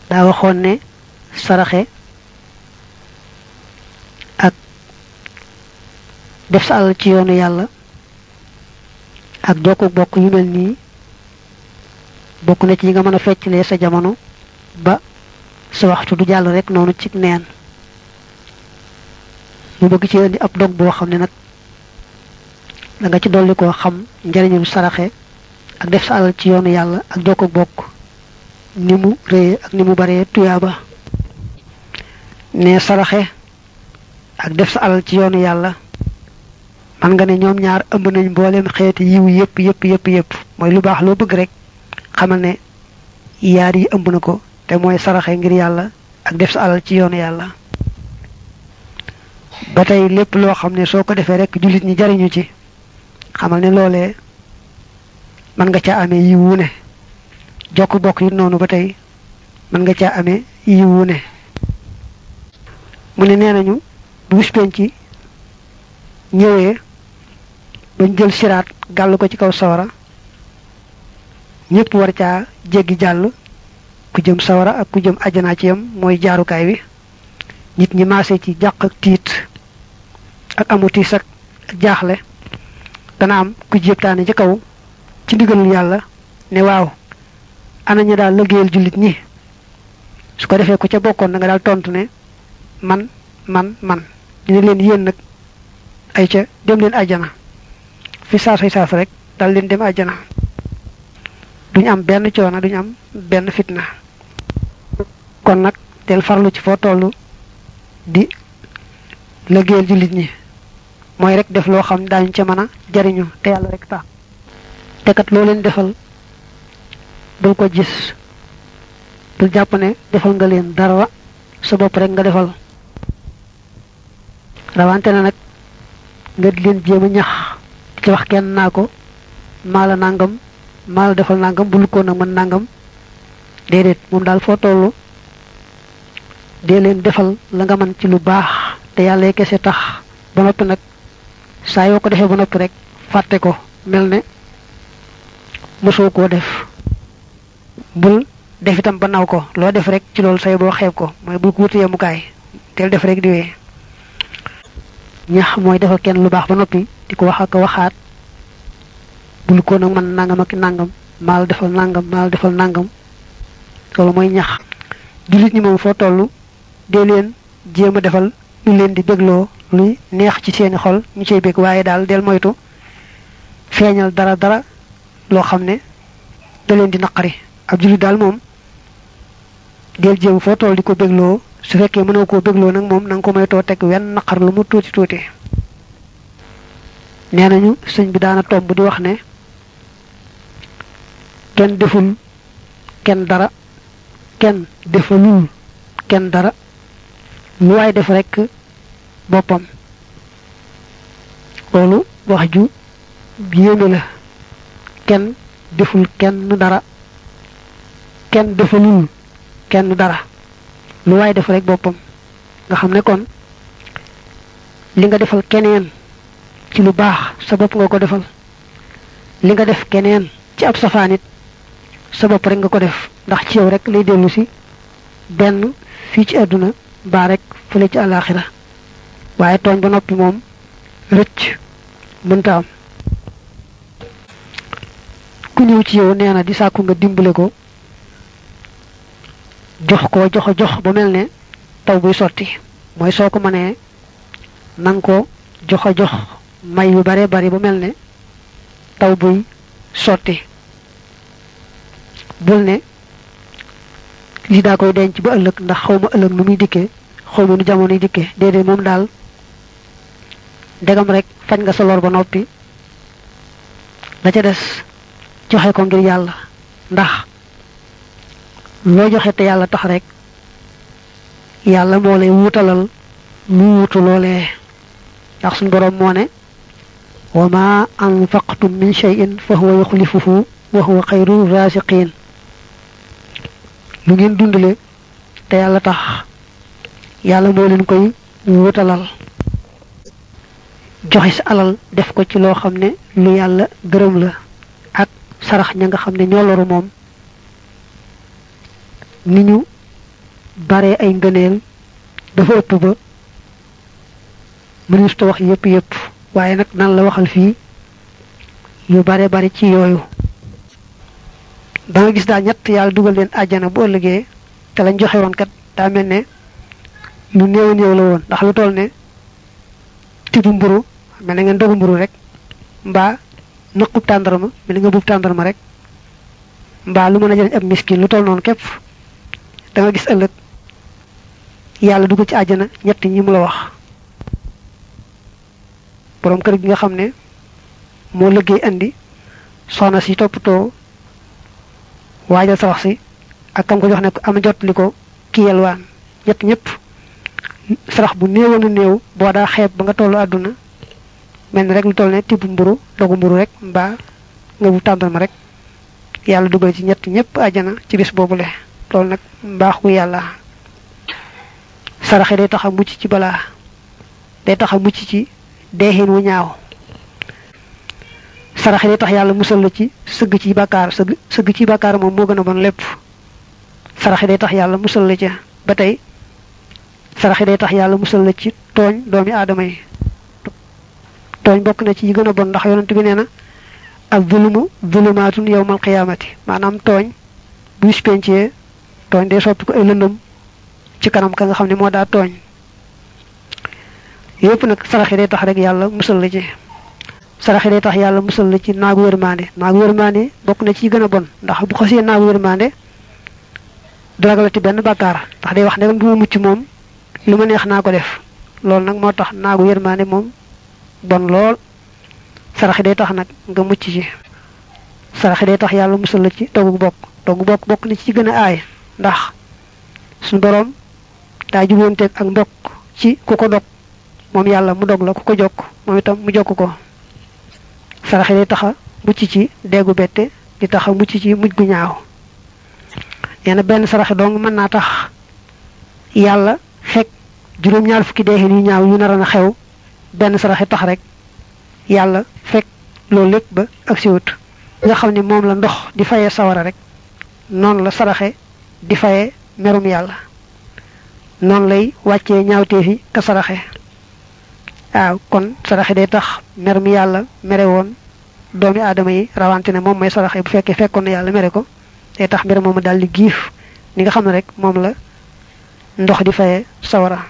daa waxoon ne saraxe ak def sa alal ci yoonu yàlla ak jokku bokk yu mel nii bokk na ci yi nga mën a feccalee sa jamono ba sa waxtu du jàll rek noonu ci neen ñu bëgg ci indi ab dog boo xam ne nag da nga ci dolli koo xam njariñul saraxe ak def sa alal ci yoonu yàlla ak jokku bokk ni mu réye ak ni mu baree tuyaaba ne saraxe ak def sa alal ci yoonu yàlla man nga ne ñoom ñaar ëmb nañ mboolem xeeti yiw yépp yépp yépp yépp mooy lu baax loo bëgg rek xamal ne yaar yi ëmb na ko te mooy saraxe ngir yàlla ak def sa alal ci yoonu yàlla ba tey lépp loo xam ne soo ko defee rek jullit ñi jariñu ci xamal ne loolee mën nga caa amee yiw wu ne jokk bokk yi noonu ba tey mën nga caa amee yiw wu ne mu ne nee nañu bu bis penc ñëwee bañ jël siraat gàll ko ci kaw sawara ñépp war caa jéggi jàll ku jëm sawara ak ku jëm àjjanaa ci yam mooy jaarukaay wi nit ñi maase ci jàq ak tiit ak amu tiis ak jaaxle dana am ku jéptaane ci kaw ci ndigalul yàlla ne waaw ana ñu daal lëggéeyal jullit ñi su ko defee ku ca bokkoon da nga daal tontu ne man man man dina leen yéen nag ay ca dem leen àjjana fi saasay saas rek dal leen dem àjjana duñ am benn coono duñ am benn fitna kon nag del farlu ci foo toll di lëggéeyal jullit ñi mooy rek def loo xam daañu ca mën a jariñu te yàlla rek tax te kat loo leen defal bul ko gis bul jàpp ne defal nga leen dara sa bopp rek nga defal rawante na nag nga di leen jéem a ñax ci wax kenn naa ko maala nangam maala defal nangam bul ko nag mën nangam déedéet moom daal foo tollu dee leen defal la nga mën ci lu baax te yàlla kese tax ba noppi nag saa yoo ko defee ba noppi rek fàtte ko mel ne mosoo koo def bul def itam ba naw ko loo def rek ci loolu say boo xeeb ko mooy bul ko wutu yemukaay teel def rek di wee ñax mooy defal kenn lu baax ba noppi di ko wax ak waxaat bul ko nag man nangam ak nangam maal defal nangam maal defal nangam loolu mooy ñax jullit ñi moom foo toll dee leen jéem a defal lu leen di bégloo luy neex ci seeni xol ñu cay bég waaye daal del moytu feeñal dara dara loo xam ne da leen di naqari ab jullit daal moom del jéem foo toll di ko bégloo su fekkee mënoo koo bégloo nag moom na nga ko moytoo teg wenn naqar lu mu tuuti tuuti nee nañu sëñ bi daana tomb di wax ne kenn deful kenn dara kenn defalul kenn dara lu waay def rekk boppam loolu wax ju yéeme la kenn deful kenn dara kenn defalul kenn dara lu waay def rek boppam nga xam ne kon li nga defal keneen ci lu baax sa bopp nga ko defal li nga def keneen ci ab safaanit sa bopp rek nga ko def ndax ci yow rek lay dellu si benn fii ci àdduna baa rek fële ci àllaaxira waaye tooñ ba noppi moom rëcc mënta am ku ñëw ci yow nee na di sàkku nga dimbale ko jox ko jox jox ba mel ne taw buy sotti mooy soo ko mënee nang ko jox jox may yu bare bari ba mel ne taw buy sotti bul ne lii daa koy denc ba ëllëg ndax xaw ma ëllëg nu muy dikkee xaw ma nu jamono yi dikkee déedéet moom daal ndegam rek fañ nga sa lor ba noppi la ca des joxe ko ngir yàlla ndax loo joxe te yàlla tax rek yàlla moo lay wutalal lu wutu loolee ndax suñ boroom moo ne wa ma anfaqtum min shay'in fa huwa yuxlifuhu wa huwa xayru raasiqiin lu ngeen dundale te yàlla tax yàlla moo leen koy wutalal joxe sa alal def ko ci loo xam ne lu yàlla gërëm la ak sarax ña nga xam ne ñoo loru moom ni ñu bare ay ngëneel dafa ëpp ba mënees ta wax yépp yépp waaye nag nan la waxal fii yu bare bari ci yooyu da nga gis daal ñett yàlla dugal leen àjjana bu ëllëgee te lañ joxe woon kat daa mel ne lu néew néew la woon ndax lu toll ne tibu mburu mel na ngeen dogu mburu rek mbaa nëqub tàndarma mel na nga buub tàndarma rek mbaa lu mën a jëriñ ab miskin lu toll noonu képp da nga gis ëllëg yàlla dugal ci àjjana ñett ñi mu la wax borom kër gi nga xam ne moo liggéey andi soxna si toppatoo waajal sa wax si ak kam ko jox ne ko am jot li ko kiyel waan ñett ñëpp sarax bu néewoon a néew boo daa xeeb ba nga tollu àdduna mel ni rek lu toll ne tibb mburu dogu mburu rek mbaa nga bu tàndal rek yàlla dugal ci ñett ñëpp àjjana ci bis boobule loolu nag mbaaxu yàlla saraxe day tax a mucc ci balaa day tax a mucc ci deexin wu ñaaw saraxe day tax yàlla musal la ci sëgg ci bàkkaar sëgg sëgg ci bàkkaar moom moo gën a bon lépp saraxe day tax yàlla musal la ca ba tey saraxe day tax yàlla musal la ci tooñ doomi aadama yi tooñ bokk na ci yi gën a bon ndax yonent bi nee na ak zulumu zulumaatun yawmal qiyaamati maanaam tooñ bu spencee tooñ day soppi ko ay lëndëm ci kanam ka nga xam ne moo daa tooñ yépp nag saraxe day tax rek yàlla musal la ci saraxe day tax yàlla musal la ci naagu yërmande naagu yërmande bokk na ci yi gën a bon ndax bu xasee naagu yërmande du ragalati benn bàkkaar ndax day wax ne bu ma mucc moom lu ma neex naa ko def loolu nag moo tax naagu yërmande moom bon lool saraxe day tax nag nga mucc ci saraxe day tax yàlla musal la ci dogu bokk dogu bokk bokk na ci gën a aay ndax suñu boroom daa juboonteeg ak mbokk ci ku ko dog moom yàlla mu dog la ku ko jokk moom itam mu jokk ko saraxe day taxa mucc ci déggu bette di taxa mucc ci mujj gu ñaaw nee na benn saraxe dong mën naa tax yàlla fekk juróom-ñaar fukki deexin yu ñaaw yu nar a xew benn saraxe tax rek yàlla fekk loolu lépp ba ak siwut nga xam ne moom la ndox di fayee sawara rek noonu la saraxe di fayee merum yàlla noonu lay wàccee ñaawteefi ka saraxe waaw kon saraxe day tax mer mi yàlla mere woon doomi aadama yi rawante ne moom may saraxe bu fekkee fekkoon na yàlla mere ko day tax mbir moomu daal di giif ni nga xam ne rek moom la ndox di fayee sawara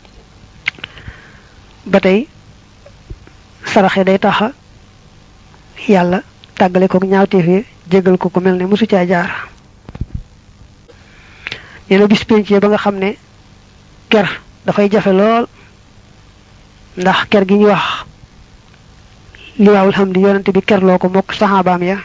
ba tey saraxe day taxa yàlla tàggale ko ñaawteef yi jégal ko ko mel ne mosu caa jaar nee na bis pénc ba nga xam ne ker dafay jafe lool ndax ker gi ñuy wax liwaawul xam di yonante bi kerloo ko mokk saxaabaam ya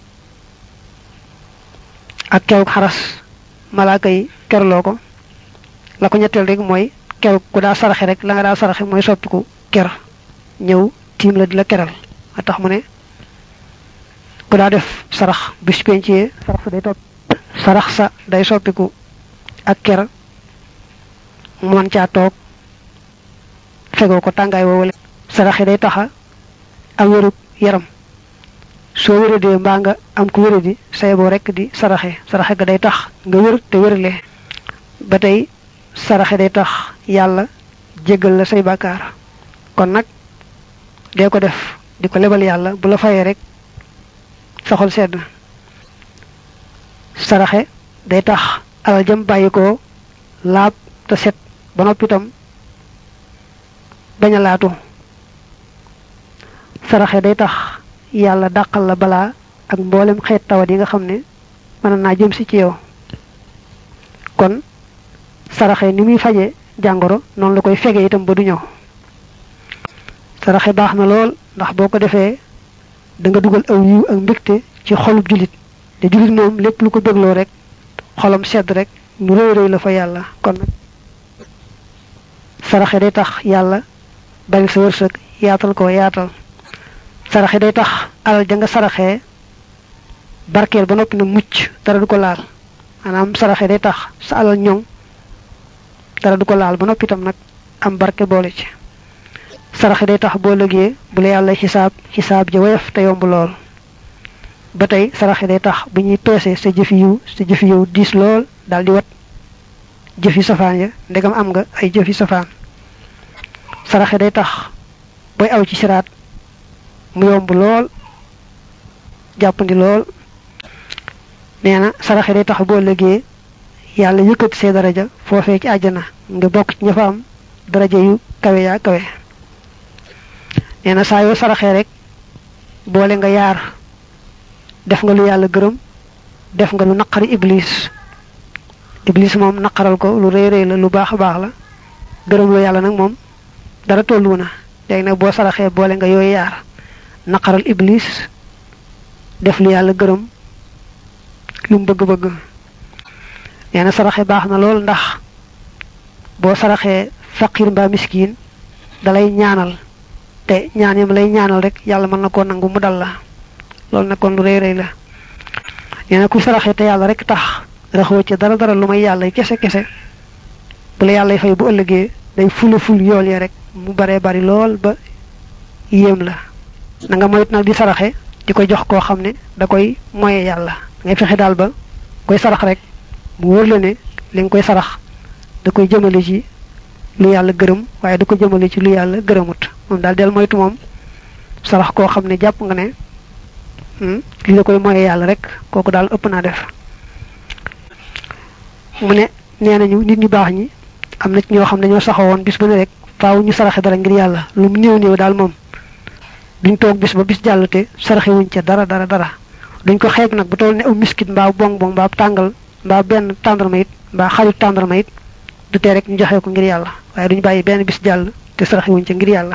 ak keruk xaras malaaka yi kerloo ko la ko ñetteel rek mooy keruk ku daa saraxe rek la nga daa saraxe mooy soppiku ker ñëw tiim la di la keral a tax mu ne ku daa def sarax bis pencee sarax sa day topp sarax sa day soppiku ak ker mu mën caa toog fegoo ko tàngaay woowale saraxe day taxa am wérug yaram soo wéradee mbaa nga am ku wéradi say boo rekk di saraxe saraxe ga day tax nga wér te wérale ba tey saraxe day tax yàlla jéggal la say bàkkaar kon nag dee ko def di ko lebal yàlla bu la fayee rek soxol sedd saraxe day tax alal jëm bàyyi ko laab te set ba noppi itam bañ a laatu saraxe day tax yàlla dàqal la balaa ak mboolem xeet tawat yi nga xam ne mën naa jëm si ci yow kon saraxe ni muy faje jàngoro noonu la koy fege itam ba du ñëw saraxe baax na lool ndax boo ko defee da nga dugal aw yiw ak mbégte ci xolub jullit te jullit moom lépp lu ko bégloo rek xolam sedd rek lu rëy rëy la fa yàlla kon nag saraxe day tax yàlla bari sa wërsëg yaatal ko yaatal saraxe day tax alal ja nga saraxee barkeel ba noppi na mucc dara du ko laal maanaam saraxe day tax sa alal ñoŋ dara du ko laal ba noppi itam nag am barke boole ci saraxe day tax boo lëgee bu la yàlla xisaab xisaab ja woyof te yomb lool ba tey saraxe day tax bu ñuy peese sa jëfi yiw sa jëfi yiw diis lool daal di wat jëfi safaan ya ndegam am nga ay jëfi safaan saraxe day tax booy aw ci siraat mu yomb lool jàppandi lool nee na saraxe day tax boo lëgee yàlla yëkkati see daraja foofee ci àjjana nga bokk ci ña fa am daraja yu kawe yaa kawe nee na saa yoo saraxee rek boole nga yaar def nga lu yàlla gërëm def nga lu naqari iblis iblis moom naqaral ko lu rëy rëy la lu baax a baax la gërëm lu yàlla nag moom dara tollu na léegi nag boo saraxee boole nga yooyu yaar naqaral iblis def lu yàlla gërëm lu mu bëgg-bëgg nee na saraxe baax na lool ndax boo saraxee faqir mbaa miskin dalay ñaanal te ñaan yam lay ñaanal rek yàlla mën na koo nangu mu dal la loolu nag kon lu rëy rëy la nee na ku saraxee te yàlla rek tax raxoo ci dara dara lu may yàlla kese kese bu la yàlla fay bu ëllëgee day fula ful yool ya rek mu baree bari lool ba yéem la na nga moyt nag di saraxe di ko jox koo xam ne da koy moye yàlla ngay fexe daal ba koy sarax rek mu wóor la ne li nga koy sarax da koy jëmale ci lu yàlla gërëm waaye da ko jëmale ci lu yàlla gërëmut moom daal del moytu moom sarax koo xam ne jàpp nga ne li la koy moye yàlla rek kooku daal ëpp naa def mu ne nee nañu nit ñu baax ñi am na ci ñoo xam ne ñoo saxawoon bis bu ne rek faaw ñu saraxe dara ngir yàlla lu mu néew néew daal moom duñ toog bis ba bis jàll te saraxe wuñ ca dara dara dara duñ ko xeeb nag bu toll ne aw miskit mbaa bong bong mbaa tàngal mbaa benn tàndarma it mbaa xarit tàndarma it du tee rek ñu joxe ko ngir yàlla waaye duñ bàyyi benn bis jàll te saraxe wuñ ca ngir yàlla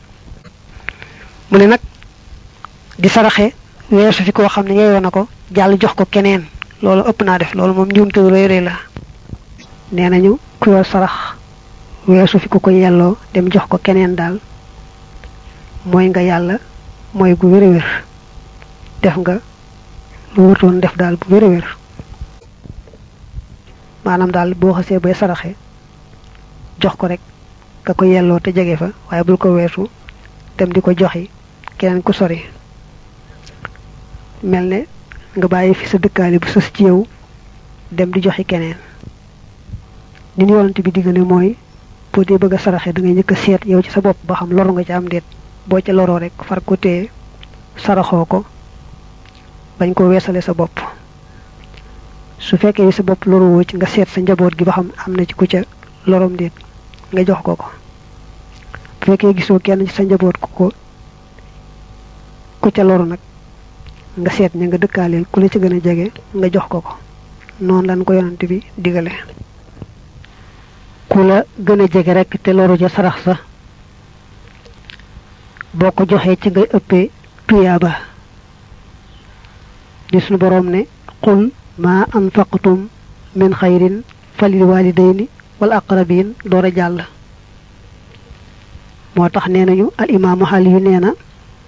mu ne nag di saraxe weesu fi koo xam ne yeeyoo na ko jàll jox ko keneen loolu ëpp naa def loolu moom njuumte lu rëy rëy la nee nañu ku yor sarax weesu fi ku ko yelloo dem jox ko keneen daal mooy nga yàlla mooy gu wér a wér def nga lu wutoon def daal bu wér a wér maanaam daal boo xasee bay saraxe jox ko rek ka ko yelloo te jege fa waaye bul ko weesu dem di ko joxi keneen ku sori mel ne nga bàyyi fi sa dëkkaale bu sës ci yow dem di joxi keneen ni ñu yonante bi diggale mooy boo dee bëgg a saraxe da ngay njëkk a seet yow ci sa bopp ba xam loru nga ci am déet boo ca loroo rek far ko téye saraxoo ko bañ ko weesale sa bopp su fekkee sa bopp loruwoo ci nga seet sa njaboot gi ba xam am na ci ku ca lorom déet nga jox ko ko bu fekkee gisoo kenn ci sa njaboot ku ko ku ca loru nag nga seet ña nga dëkkaaleel ku la ci gën a jege nga jox ko ko noonu lañ ko yonante bi digale ku la gën a jege rek te loru ca sarax sa boo ko joxee ci ngay ëppee tuyaaba di suñu boroom ne qul ma anfaqtum min xayrin falil walidayni wal aqrabin door a jàll moo tax nee nañu al imaamu xaali yu nee na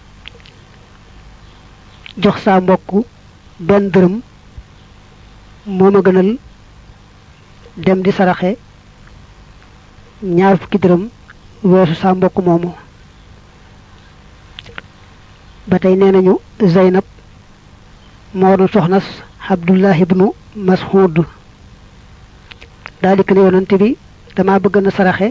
jox saa mbokk benn dërëm moo ma gënal dem di saraxe ñaar fukki dërëm weesu saa mbokk moomu ba tey nee nañu Zeynab moo doon soxnas Abdullah ibnu Mas'ud daal di ko ne yonante bi dama bëgg na saraxe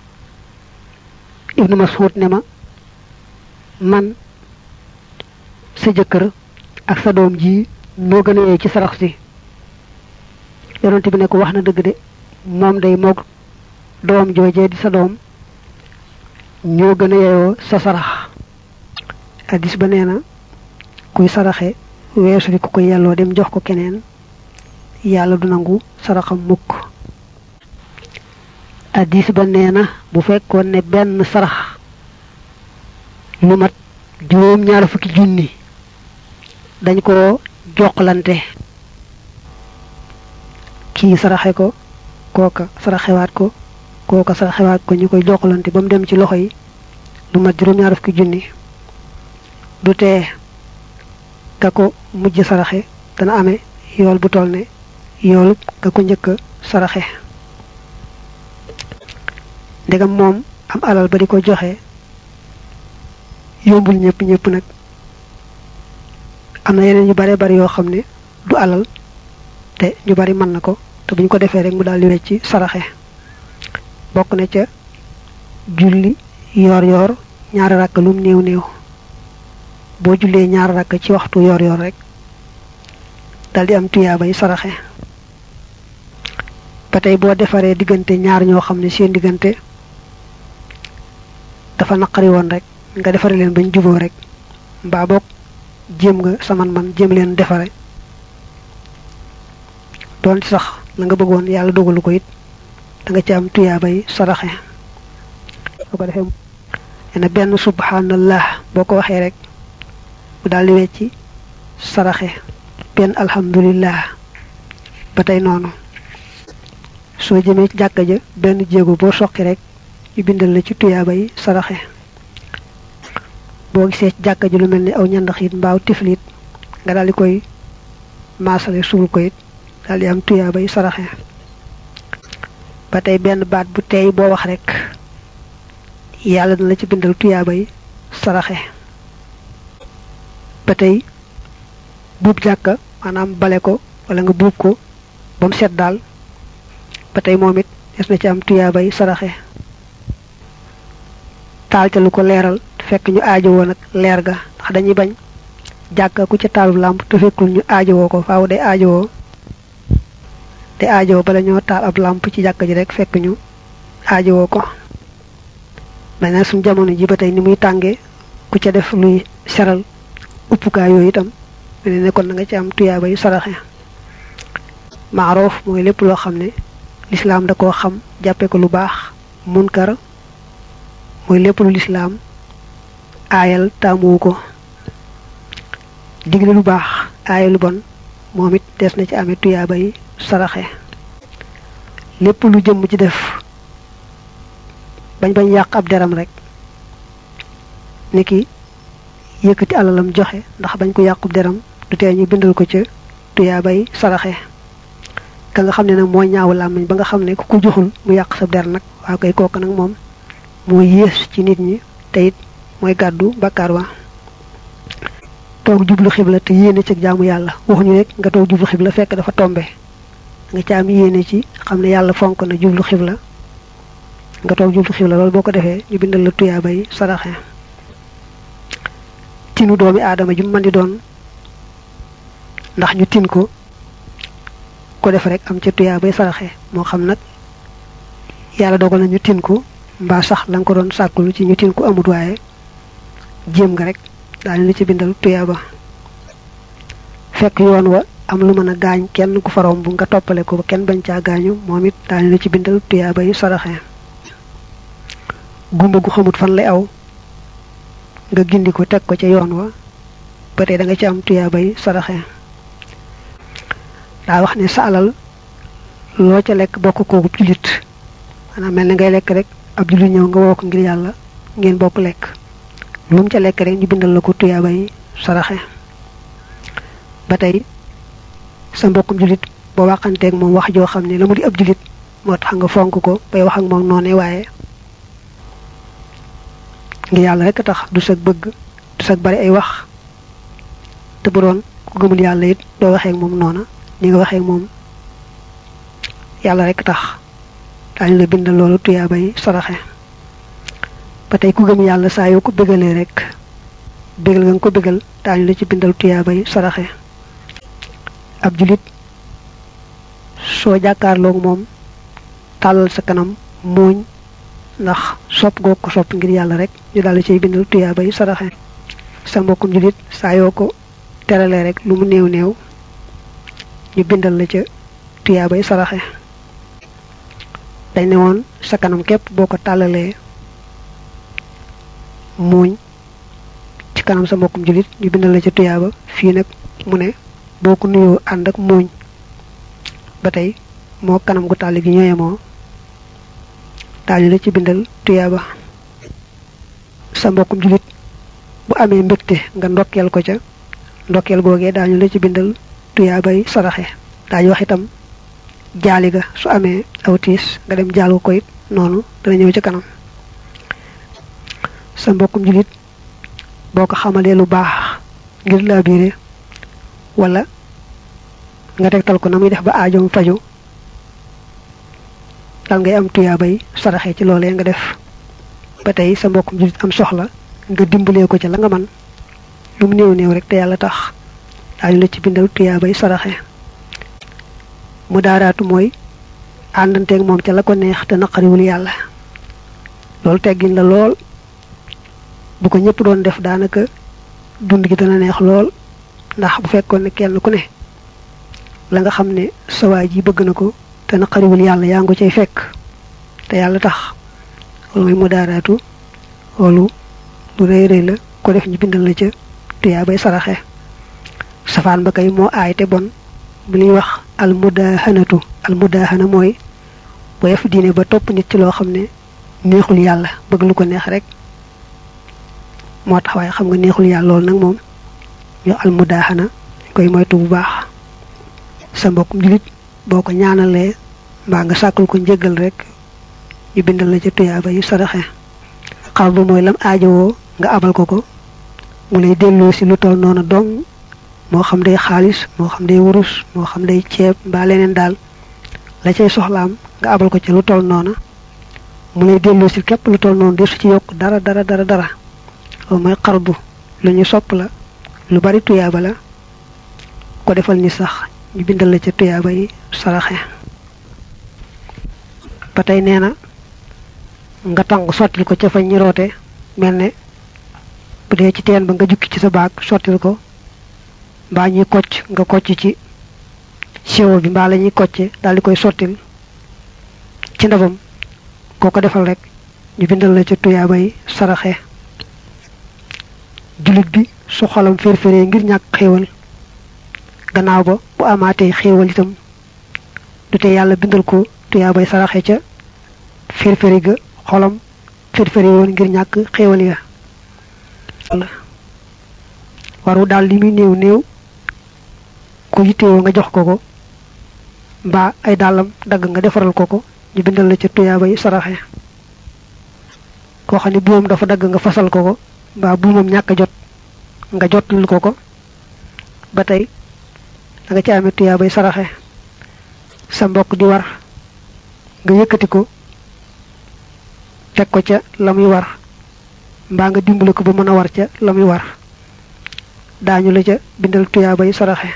ibnu Mas'ud ne ma man sa jëkkër ak sa doom ji moo gën a yee ci sarax si yonante bi ne ko wax na dëgg de moom day moog doom joojee di sa doom ñoo gën a yeyoo sa sarax addis ba nee na kuy saraxe weesu fi ku ko yelloo dem jox ko keneen yàlla du nangu saraxam mukk addis ba nee na bu fekkoon ne benn sarax lu mat juróom ñaar fukki junni dañ ko joxlante kii saraxe ko kooka saraxewaat ko kooka saraxewaat ko ñu koy joxlante ba mu dem ci loxo yi lu mat juróom ñaar fukki junni du tee ka ko mujj saraxe dana amee yool bu toll ne yoolu ka ko njëkk saraxe ndegam moom am alal ba di ko joxe yombul ñëpp ñëpp nag am na yeneen yu bare bari yoo xam ne du alal te ñu bari mën na ko te buñ ko defee rek mu daal di wecc saraxe bokk na ca julli yoor yoor ñaari rakk lum néew néew boo jullee ñaari rakk ci waxtu yoor yoor rek dal di am tuyaabay saraxe ba tey boo defaree diggante ñaar ñoo xam ne seen diggante dafa naqari woon rek nga defare leen bañ juboo rek mbaa boog jéem nga sa man-man jéem leen defare doon sax la nga bëggoon yàlla dogalu ko it da nga ci am tuyaabay saraxe boo ko defee ena benn subhanallah boo ko waxee rek mu daal di wecci saraxe benn alhamdulillah ba tey noonu soo jëmee ci jàkka ja benn jéego boo soqi rek ñu bindal la ci tuyaabay saraxe boo gisee ci jàkka ji lu mel ni aw ñandaxit mbaaw tiflit nga daal di koy maasale suul ko it daal di am tuyaabay saraxe ba tey benn baat bu tey boo wax rek yàlla na la ci bindal tuyaabay saraxe ba tey buub jàkka maanaam bale ko wala nga buub ko ba mu set daal ba tey moom it des na ci am tuyaabay saraxe taal ca lu ko leeral fekk ñu aajowoo nag leer ga ndax dañuy bañ jàkka ku ca taalub làmp te fekkul ñu aajowoo ko faaw day aajowoo te aajowoo bala ñoo taal ab làmp ci jàkka ji rek fekk ñu aajowoo ko mel na suñ jamono ji ba tey ni muy tàngee ku ca def luy seral uppukaay yooyu itam mel ne kon na nga ci am tuyaabay saraxe maaroof mooy lépp loo xam ne lislaam da koo xam jàppe ko lu baax munkar mooy lépp lu lislaam aayal taamuwu ko digle lu baax aayal lu bon moom it des na ci amee tuyaabay saraxe lépp lu jëm ci def bañ bañ yàq ab deram rek niki yëkkati alalam joxe ndax bañ ko yàqub deram du tee ñu bindal ko ca tuyaabay saraxe ka nga xam ne nag mooy ñaawu làmmiñ ba nga xam ne ku ko joxul mu yàq sa der nag waa koy kooku nag moom moo yées ci nit ñi te it mooy gàddu bakkaar wa toog jublu xibla te yéene ci jaamu yàlla waxuñu rek nga toog jublu xibla fekk dafa tombe nga ca am yéene ci xam ne yàlla fonk na jublu xibla nga toog jublu xibla loolu boo ko defee ñu bindal la tuyaabay saraxe tinu doomi aadama ju mën di doon ndax ñu tin ko ko def rek am ca tuyaabay saraxe moo xam nag yàlla dogal na ñu tin ko mbaa sax la nga ko doon sàkkulu ci ñu tin ko amut waaye jéem nga rek daañu la ci bindal tuyaaba fekk yoon wa am lu mën a gaañ kenn ku faroom bu nga toppale ko ba kenn bañ caa gaañu moom it daañu la ci bindal tuyaaba yi saraxe gumba gu xamut fan lay aw nga gindi ko teg ko ca yoon wa ba tey da nga ci am tuyaaba yi saraxe daa wax ne sa alal loo ca lekk bokk kooku julit maanaam mel ni ngay lekk rek ab julit ñëw nga woo ko ngir yàlla ngeen bokk lekk lu mu ca lekk rek ñu bindal la ko tuyaaba yi saraxe ba tey sa mbokkum julit boo waxanteeg moom wax joo xam ne la mu di ab julit moo tax nga fonk ko bay wax ak moom noone waaye ngir yàlla rek tax du sag bëgg du sag bari ay wax te bu doon ku gëmul yàlla it doo waxee ak moom noona ni nga waxee ak moom yàlla rek tax daañu la bindal loolu tuyaaba yi saraxe ba tey ku gëm yàlla saa yoo ko bégalee rek bégal nga nga ko bégal daañu la ci bindal tuyaaba yi saraxe ab julit soo jàkkaarloog moom tàllal sa kanam muuñ ndax sopp goo ko sopp ngir yàlla rek ñu daal di cay bindal tuyaaba yi saraxe sa mbokkum julit saa yoo ko teralee rek lu mu néew néew ñu bindal la ca tuyaaba yi saraxe dañ ne woon sa kanam képp boo ko tàllalee muuñ ci kanam sa mbokkum julit ñu bindal la ca tuyaaba fii nag mu ne boo ko nuyoo ànd ak muuñ ba tey moo kanam gu tàll gi ñooye moo daañu la ci bindal tuyaaba sa mbokkum julit bu amee mbégte nga ndokkeel ko ca ndokkeel googee daañu la ci bindal tuyaabay saraxe daañu wax itam jaali ga su amee aw tiis nga dem jaalu ko it noonu dana ñëw ci kanam sa mbokkum julit boo ko xamalee lu baax ngir laa biire wala nga tegtal ko na muy def ba aajoom faju dal ngay am tuyaabay saraxe ci loolee nga def ba tey sa mbokkum julit am soxla nga dimbalee ko ca la nga man lu mu néew néew rek te yàlla tax daañu la ci bindal tuyaabay saraxe mu daaraatu mooy àndanteeg moom ca la ko neex te naqariwul yàlla loolu teggin la lool bu ko ñëpp doon def daanaka dund gi dana neex lool ndax bu fekkoon ne kenn ku ne la nga xam ne sawaay ji bëgg na ko te naqariwul yàlla yaa ngi cay fekk te yàlla tax loolu mooy mu daaraatu loolu lu rëy rëy la ko def ñu bindal la ca tuyaa bay saraxe safaan ba kay moo aay te bon bu ñuy wax almudahanatu almudahana mooy boo def diine ba topp nit ci loo xam ne neexul yàlla bëgg lu ko neex rek moo tax waaye xam nga neexul yàlla loolu nag moom ñu almudahana koy moytu bu baax sa mbokkum julit boo ko ñaanalee mbaa nga sàkkul ko njëggal rek ñu bindal la ca tuyaaba yu saraxe xaw ba mooy lam aajowoo nga abal ko ko mu lay delloo si lu toll noonu dong moo xam day xaalis moo xam day wurus moo xam day ceeb mbaa leneen daal la cay soxlaam nga abal ko ci lu toll noonu mu lay delloo si képp lu toll noonu de su ci yokk dara dara dara dara loolu mooy xarbu lu ñu sopp la lu bari tuyaaba la ko defal ni sax ñu bindal la ca tuyaaba yi saraxe ba tey nee na nga tàng sottil ko ca fa ñi roote mel ne bu dee ci teen ba nga jukki ci sa baag sottil ko mbaa ñuy kocc nga kocc ci siwo bi mbaa la ñuy kocce daal di koy sottil ci ndabam koo ko defal rek ñu bindal la ca tuyaaba yi saraxe julit bi su xolam fér-féree ngir ñàkk xéewal gannaaw ba bu amaatee xéewal itam du te yàlla bindal ko tuyaabay saraxe ca fér-féri ga xolam fér-féri woon ngir ñàkk xéewal ya waru daal li muy néew néew ku yittewoo nga jox ko ko mbaa ay dàllam dagg nga defaral ko ko ñu bindal la ca tuyaabay saraxe koo xam ne buumam dafa dagg nga fasal ko ko mbaa buumam ñàkk jot nga jotul ko ko ba tey da nga ci amee tuyaabay saraxe sa mbokk di war nga yëkkati ko teg ko ca la muy war mbaa nga dimbale ko ba mën a war ca la muy war daañu la ca bindal tuyaabay saraxe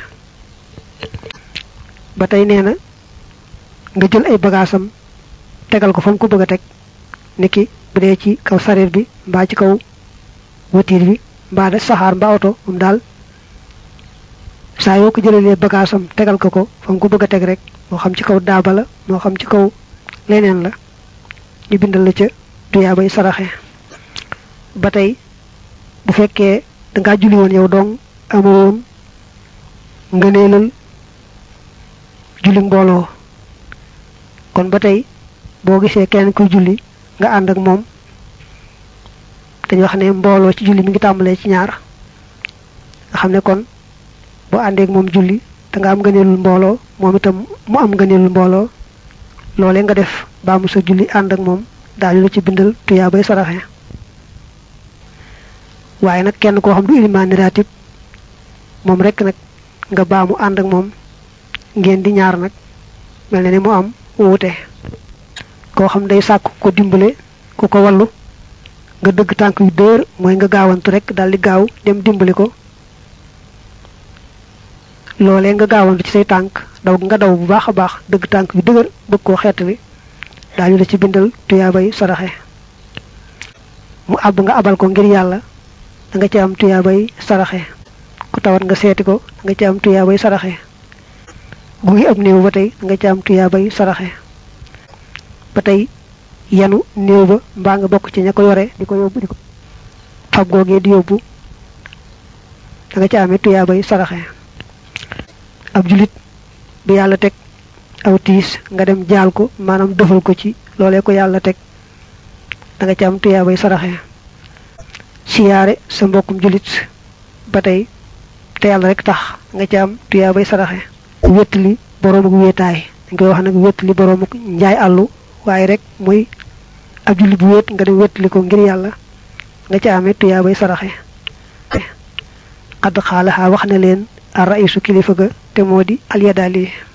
ba tey nee na nga jël ay bagaasam tegal ko fa mu ko bëgg a teg niki bu dee ci kaw sareet bi mbaa ci kaw watiir bi mbaa de saxaar mbaa oto moom daal saa yoo ko jëlalee bagaasam tegal ko ko fa mu ko bëgg a teg rek moo xam ci kaw daaba la moo xam ci kaw leneen la ñu bindal la ca tuyaabay saraxe ba tey bu fekkee dangaa julli woon yow dong amoon ngëneelal julli mbooloo kon ba tey boo gisee kenn kuy julli nga ànd ak moom dañu wax ne mbooloo ci julli mi ngi tàmbalee ci ñaar nga xam ne kon boo àndeek moom julli da nga am ngëneelul mbooloo moom itam mu am ngëneelul mbooloo loolee nga def baa mu sa julli ànd ak moom daañu la ci bindal tuyaa bay saraxe waaye nag kenn koo xam du ilimaani raatib moom rek nag nga baa mu ànd ak moom ngeen di ñaar nag mel na ni mu am wuute koo xam day sàkk ko dimbale ku ko wallu nga dëgg tànk yu dër mooy nga gaawantu rek daal di gaaw dem dimbali ko loolee nga gaawantu ci say tànk daw nga daw bu baax a baax dëgg tànk yu dëgër bëgg koo xeetali daañu la ci bindal tuyaabay saraxe mu àbb nga abal ko ngir yàlla da nga ci am tuyaabay saraxe ku tawat nga seeti ko da nga ci am tuyaabay saraxe gu ngi ab néew ba tey da nga ci am tuyaabay saraxe ba tey yanu néew ba mbaa nga bokk ci ña ko yore di ko yóbbu di ko fab googee di yóbbu da nga ci amee tuyaabay saraxe ab julit bi yàlla teg aw tiis nga dem jaal ko maanaam defal ko ci loolee ko yàlla teg da nga ci am tuyaabay saraxe siyaare sa mbokkum julit ba tey te yàlla rek tax nga ci am tuyaabay saraxe wéttali boroom ak wéetaay dañ koy wax nag wéttali boroom ak njaay àllu waaye rek muy ab julli bu wéet nga dem wéttali ko ngir yàlla nga ci amee tuyaabay saraxe xadd xaalaxaa wax na leen ar raisu kilifa ga te moo di alyadaali